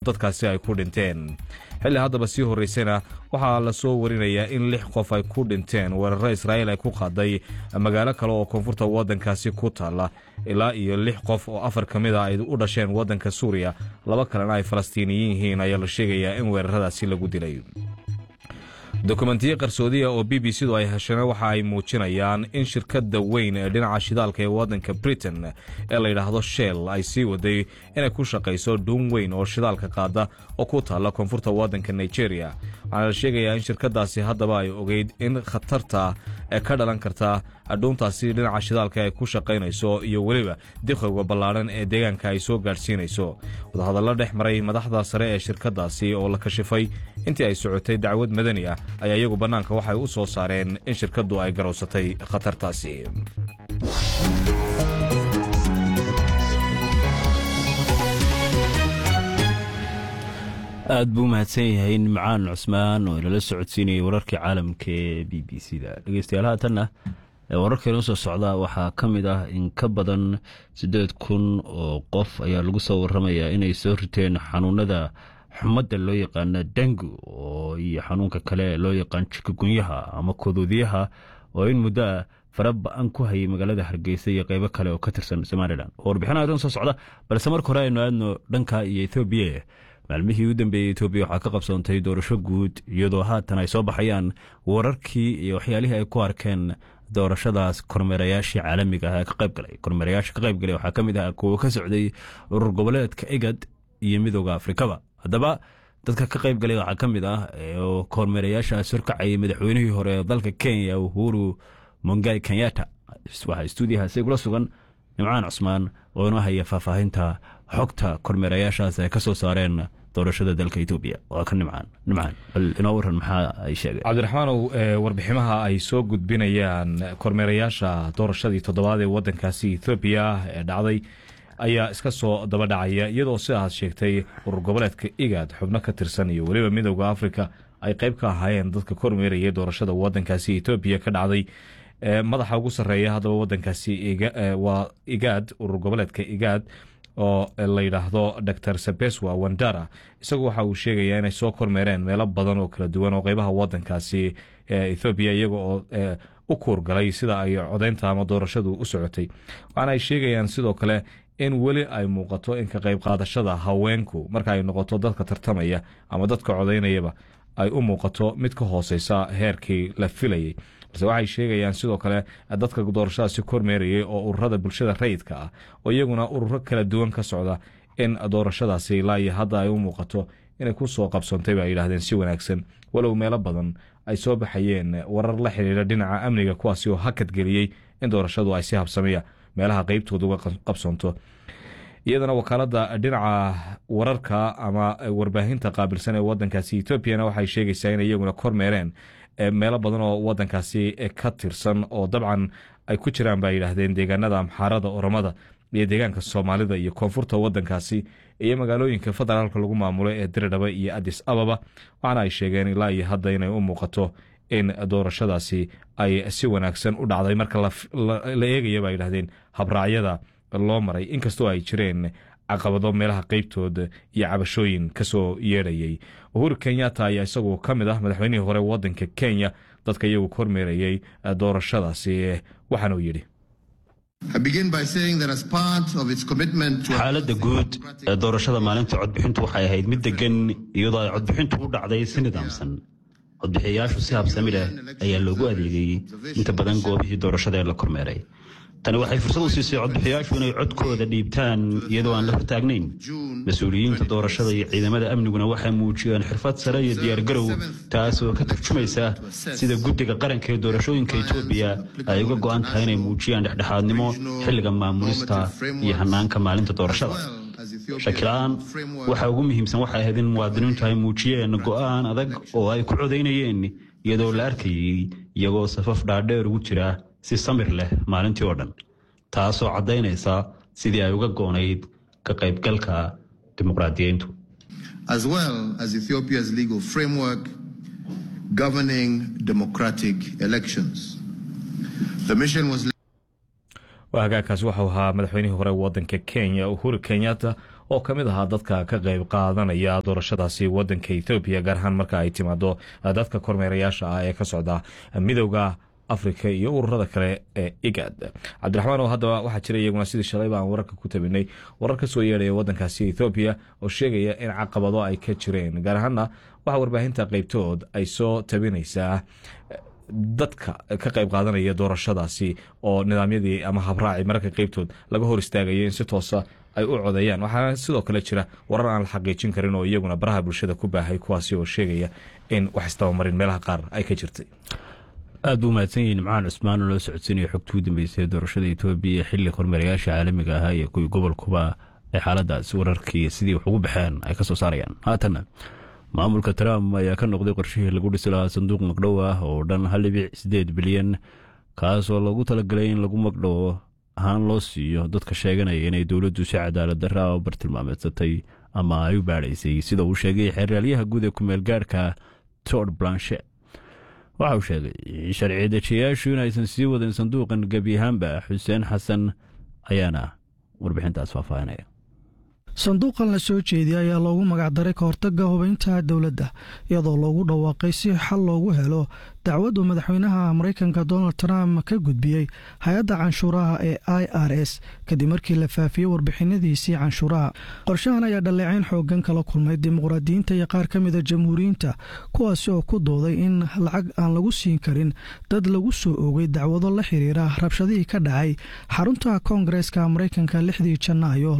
dadkaasi ay ku dhinteen xilli haddaba sii horraysana waxaa la soo warinayaa in lix qof ay ku dhinteen weeraro israa'iil ay ku qaaday magaalo kale oo koonfurta waddankaasi ku taalla ilaa iyo lix qof oo afar ka mid a ay u dhasheen waddanka suuriya laba kalena ay falastiiniyiin yihiin ayaa la sheegayaa in weeraradaasi lagu dilay dokumentiyo qarsoodiya oo b b c du ay hesheen waxa ay muujinayaan in shirkadda weyn ee dhinaca shidaalka ee waddanka britain ee la yidhaahdo shell ay sii waday inay ku shaqayso dhuun weyn oo shidaalka qaada oo ku taalla koonfurta waddanka nigeria waxaana la sheegayaa in shirkadaasi haddaba ay ogeyd in khatarta ee ka dhalan karta dhuuntaasi dhinaca shidaalka ay ku shaqaynayso iyo weliba diqowga ballaadhan ee deegaanka ay soo gaadhsiinayso wadahadallo dhex maray madaxda sare ee shirkadaasi oo la kashifay intii ay socotay dacwad madani ah ayaa iyagu bannaanka waxay u soo saareen in shirkaddu ay garowsatay khatartaasi aad buu mahadsan yahay nimcaan cusmaan oo inala socodsiinayay wararkii caalamka ee b b c da dhegeystayaal haatanna wararkeenu soo socda waxaa ka mid ah in ka badan siddeed kun oo qof ayaa lagu soo waramayaa inay soo riteen xanuunada xumadda loo yaqaana dengu oo iyo xanuunka kale loo yaqaan jikagunyaha ama koduudyaha oo in muddo ah fara ba-an ku hayay magaalada hargeysa iyo qeybo kale oo ka tirsan somalilan oo warbixinaha dan soo socda balse marka hore aynu aadno dhanka iyo ethoobiya maalmihii u dambeeyey etoobiya waxaa ka qabsoontay doorasho guud iyadoo haatan ay soo baxayaan wararkii iyo waxyaalihii ay ku arkeen doorashadaas kormeerayaashii caalamiga ah ee ka qayb galay kormeerayaasha ka qayb galay waxaa ka mid ah kuwa ka socday urur goboleedka egad iyo midooda afrikaba haddaba dadka ka qayb galay waxaa ka mid ah oo kormeerayaashaas horkacayay madaxweynihii hore ee dalka kenya uhuru mongai kenyata waxaa stuudiyahaasi kula sugan nimcaan cusmaan oo inoo haya faahfaahinta xogta kormeerayaashaas ay ka soo saareen doorashada dalka etoobiya waa ka nimcaan nimcaan bal inoo waran maxaa ay sheegeen cabdiraxmaanow warbiximaha ay soo gudbinayaan kormeerayaasha doorashadii toddobaad ee waddankaasi ethoobiya ee dhacday ayaa iska soo daba dhacaya iyadoo sidaad sheegtay urur goboleedka igad xubno ka tirsan iyo weliba midooda afrika ay qayb ka ahaayeen dadka kormeerayay doorashada waddankaasi etoobiya ka dhacday madaxa ugu sarreeya haddaba waddankaasi waa igaad urur goboleedka igaad oo la yidhaahdo dor sabeswa wandara isagu waxa uu sheegayaa inay soo kormeereen meelo badan oo kala duwan oo qeybaha wadankaasi ethoobiya iyaga oo u kuurgalay sida ay codeynta ama doorashadu u socotay waxaana ay sheegayaan sidoo kale in weli ay muuqato in ka qayb qaadashada haweenku marka ay noqoto dadka tartamaya ama dadka codeynayaba ay u muuqato mid ka hooseysa heerkii la filayay balse waxay sheegayaan sidoo kale dadka doorashadaasi kormeerayay oo ururada bulshada rayidka ah oo iyaguna ururo kala duwan ka socda in doorashadaasi ilaa iyo hadda ay u muuqato inay ku soo qabsoontay ba ay yidhahdeen si wanaagsan walow meelo badan ay soo baxayeen warar la xidhiira dhinaca amniga kuwaasi oo hakad geliyey in doorashadu ay si habsamiya meelaha qeybtooda uga qabsoonto iyadana wakaalada dhinaca wararka ama warbaahinta qaabilsan ee wadankaasi etoobiyana waxay sheegaysaa in iyaguna kormeereen meelo badan oo wadankaasi ka tirsan oo dabcan ay ku jiraan ba yidhaahdeen deegaanada amxaarada oromada iyo deegaanka soomaalida iyo koonfurta wadankaasi iyo magaalooyinka federaalka lagu maamulo ee diridhaba iyo adis ababa waxaana ay sheegeen ilaa iyo hadda inay u muuqato in doorashadaasi ay si wanaagsan u dhacday marka la eegaya ba yidhahdeen habraacyada loo maray inkastoo ay jireen caqabado meelaha qeybtooda iyo cabashooyin kasoo yeedhayay uhuru kenyatta ayaa isagu ka mid ah madaxweynihii hore wadanka kenya dadka iyagu kormeerayay doorashadaasi waxaanuu yidhi xaaladda guud ee doorashada maalinta codbixintu waxay ahayd mid degan iyadoo ay codbixintu u dhacday si nidaamsan codbixiyayaashu si habsami leh ayaa loogu adeegayey inta badan goobihii doorashada ee la kormeeray tani waxay fursad u siisay codbixiyayaashu inay codkooda dhiibtaan iyadoo aan la hortaagnayn mas-uuliyiinta doorashada iyo ciidamada amniguna waxay muujiyeen xirfad sare iyo diyaargarow taasoo ka turjumaysa sida guddiga qaranka ee doorashooyinka etoobiya ay uga go'an tahay inay muujiyaan dhexdhexaadnimo xilliga maamulista iyo hannaanka maalinta doorashada shakila-aan waxa ugu muhiimsan waxay ahayd in muwaadiniintu ay muujiyeen go'aan adag oo ay ku codaynayeen iyadoo la arkayey iyagoo safaf dhaadheer ugu jira si samir leh maalintii oo dhan taasoo caddaynaysa sidii ay uga goonayd ka qaybgalka dimuqraadiyiintu as well as Ethiopia's legal framework governing democratic elections. The mission was hagaagkaasi waxau ahaa madaxweynihii hore wadanka kenya uhuru kenyatta oo ka mid ahaa dadka ka qayb qaadanaya doorashadaasi wadanka ethoobiya gaar ahaan marka ay timaado dadka kormeerayaasha ah ee ka socda midowda afrika iyo ururada kale ee igad cabdiraxmaan oo haddaba waxaa jira iyaguna sidii shalayba aan wararka ku tabinay warar ka soo yeedhaya wadankaasi ethoobiya oo sheegaya in caqabado ay ka jireen gaar ahaana waxaa warbaahinta qeybtood ay soo tabinaysaa dadka ka qayb qaadanaya doorashadaasi oo nidaamyadii ama habraaci mararka qeybtood laga hor istaagaya in si toosa ay u codeeyaan waxaana sidoo kale jira warar aan la xaqiijin karin oo iyaguna baraha bulshada ku baahay kuwaasi oo sheegaya in wax istabamarin meelaha qaar ay ka jirtay aad buu mahadsan yihiin macaan cusmaan oo loo socodsiinaya xogta ugu dambeysay doorashada etoobiya xilli kormeerayaasha caalamiga ahaa iyo kuwii gobolkuba ay xaaladaas wararkii sidii wax ugu baxeen ay ka soo saarayaan haatanna maamulka trump ayaa ka noqday qorshihii lagu dhisi lahaa sanduuq magdhow ah oo dhan hal dhibic sideed bilyan kaasoo loogu talagalay in lagu magdhowo ahaan loo siiyo dadka sheeganaya inay dowladdu si cadaalad darra u bartilmaameedsatay ama ay u baadhaysay sida uu sheegay xeeraalyaha guud ee kumeel gaadhka tord blanchet waxa uu sheegay in sharci dejiyayaashu inaysan sii wadin sanduuqan gebi ahaanba xuseen xasan ayaana warbixintaas faahfaahinaya sanduuqan la soo jeediyay ayaa loogu magacdaray ka hortagga hubaynta dowladda iyadoo loogu dhawaaqay si xal loogu helo dacwaddu madaxweynaha maraykanka donald trump ka gudbiyey hay-adda canshuuraha ee i r s kadib markii la faafiyey warbixinadiisii canshuuraha qorshahan ayaa dhaleecayn xoogan kala kulmay dimuqraadiyiinta iyo qaar ka mida jamhuuriyiinta kuwaasi oo ku dooday in lacag aan lagu siin karin dad lagu soo oogay dacwado la xiriira rabshadihii ka dhacay xarunta koongareeska maraykanka lixdii janaayo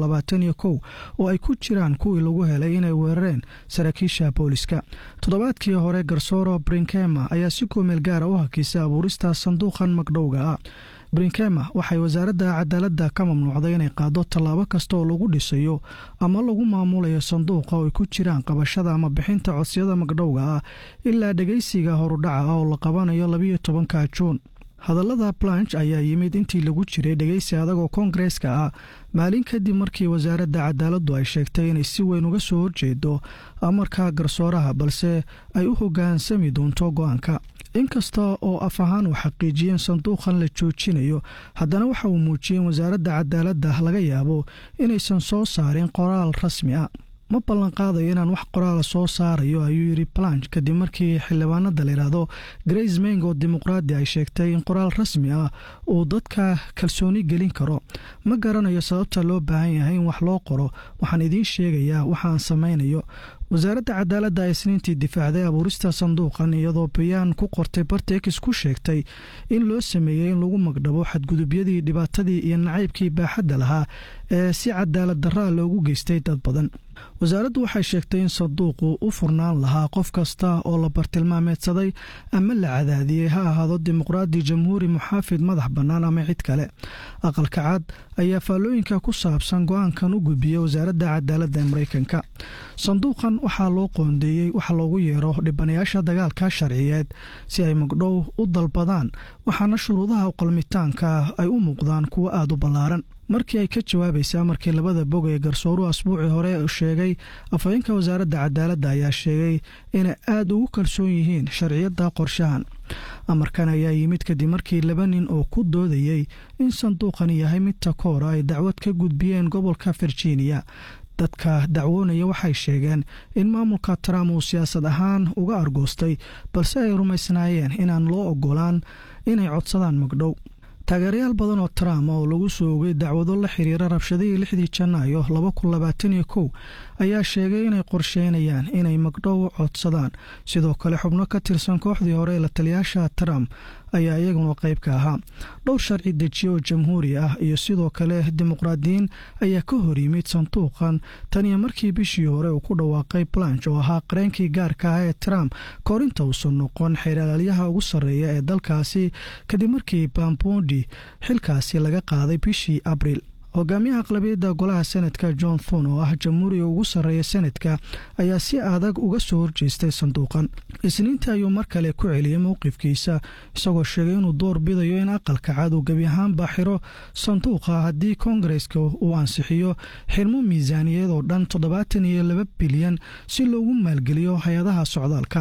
oo ay ku jiraan kuwii lagu helay inay weerareen saraakiisha booliska toddobaadkii hore garsooro brinkema ayaa si kumeel gaara u hakisay abuurista sanduuqan magdhowga ah brinkema waxay wasaaradda cadaaladda ka mamnuucday inay qaado tallaabo kasta oo lagu dhisayo ama lagu maamulayo sanduuqa oo ay ku jiraan qabashada ama bixinta codsiyada magdhowga ah ilaa dhegeysiga horudhaca ah oo la qabanayo labiyo tobanka juun hadallada blanch ayaa yimid intii lagu jiray dhegeysi adagoo koongareeska ah maalin kadib markii wasaaradda cadaaladdu ay sheegtay inay si weyn uga soo horjeedo amarka garsooraha balse ay u hoggaansami doonto go-aanka inkasta oo af ahaan uu xaqiijiyeen sanduuqan la joojinayo haddana waxa uu muujiyey in wasaaradda cadaaladda laga yaabo inaysan soo saarin qoraal rasmi ah ma ballan qaadayo inaan wax qoraala soo saarayo ayuu yidhi blanch kadib markii xildhibaanada layidhaahdo grace meng oo dimuqraadi ay sheegtay in qoraal rasmi ah uu dadka kalsooni gelin karo ma garanayo sababta loo baahan yahay in wax loo qoro waxaan idiin sheegayaa waxaan samaynayo wasaaradda cadaaladda ee isniintii difaacday abuurista sanduuqan iyadoo bayaan ku qortay bartex ku sheegtay in loo sameeyey in lagu magdhabo xadgudubyadii dhibaatadii iyo nacaybkii baaxadda lahaa ee si cadaalad darraa loogu geystay dad badan wasaaraddu waxay sheegtay in sanduuqu u furnaan lahaa qof kasta oo la bartilmaameedsaday ama la cadaadiyey ha ahaado dimuqraadi jamhuuri muxaafid madax bannaan ama cid kale aqalka cad ayaa faallooyinka ku saabsan go-aankan u gudbiyey wasaaradda cadaaladda ee maraykanka sanduuqan waxaa loo qoondeeyey waxa loogu yeero dhibanayaasha dagaalka sharciyeed si ay magdhow u dalbadaan waxaana shuruudaha qalmitaanka ay u muuqdaan kuwo aada u ballaaran markii ay ka jawaabaysa markii labada bog ee garsooruhu asbuucii hore sheegay afhayeenka wasaaradda cadaaladda ayaa sheegay inay aada ugu kalsoon yihiin sharciyadda qorshahan amarkan ayaa yimid kadib markii laba nin oo ku doodayey in sanduuqan yahay mid takoora ay dacwad ka gudbiyeen gobolka virginia dadka dacwoonaya waxay sheegeen in maamulka trump uu siyaasad ahaan uga argoostay balse ay rumaysnaayeen inaan loo ogolaan inay codsadaan magdhow taageerayaal badan oo trump oo lagu soo ogay dacwado la xiriira rabshadihii lixdii janaayo laba kun labaatan iyo kow ayaa sheegay inay qorsheynayaan inay magdhow codsadaan sidoo kale xubno ka tirsan kooxdii hore ee la taliyaasha trump ayaa iyaguna qayb ka ahaa dhowr sharci dejiye oo jamhuuri ah iyo sidoo kale dimuqraadiyiin ayaa ka hor yimid sanduuqan tan iyo markii bishii hore uu ku dhawaaqay blanch oo ahaa qareenkii gaarka ah ee trump koorinta uusan noqon xeeralaalyaha ugu sarreeya ee dalkaasi kadib markii bambondi xilkaasi laga qaaday bishii abriil hogaamiyaha aqlabiyadda golaha senadka john thon oo ah jamhuuriga ugu sarreeya senadka ayaa si adag uga soo horjeestay sanduuqan isniinta ayuu mar kale ku celiyey mowqifkiisa isagoo sheegay inuu door bidayo in aqalka cad uu gebi ahaanba xiro sanduuqa haddii koongareska uu ansixiyo xirmo miisaaniyad oo dhan toddobaatan iyo laba bilyan si loogu maalgeliyo hay-adaha socdaalka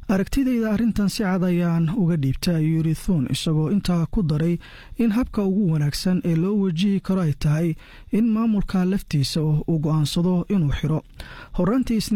aragtidayda arrintan si cad ayaan uga dhiibta ayuu yiri thuun isagoo intaa ku daray in habka ugu wanaagsan ee loo wajihi karo ay tahay in maamulka laftiisa uu go'aansado inuu xiro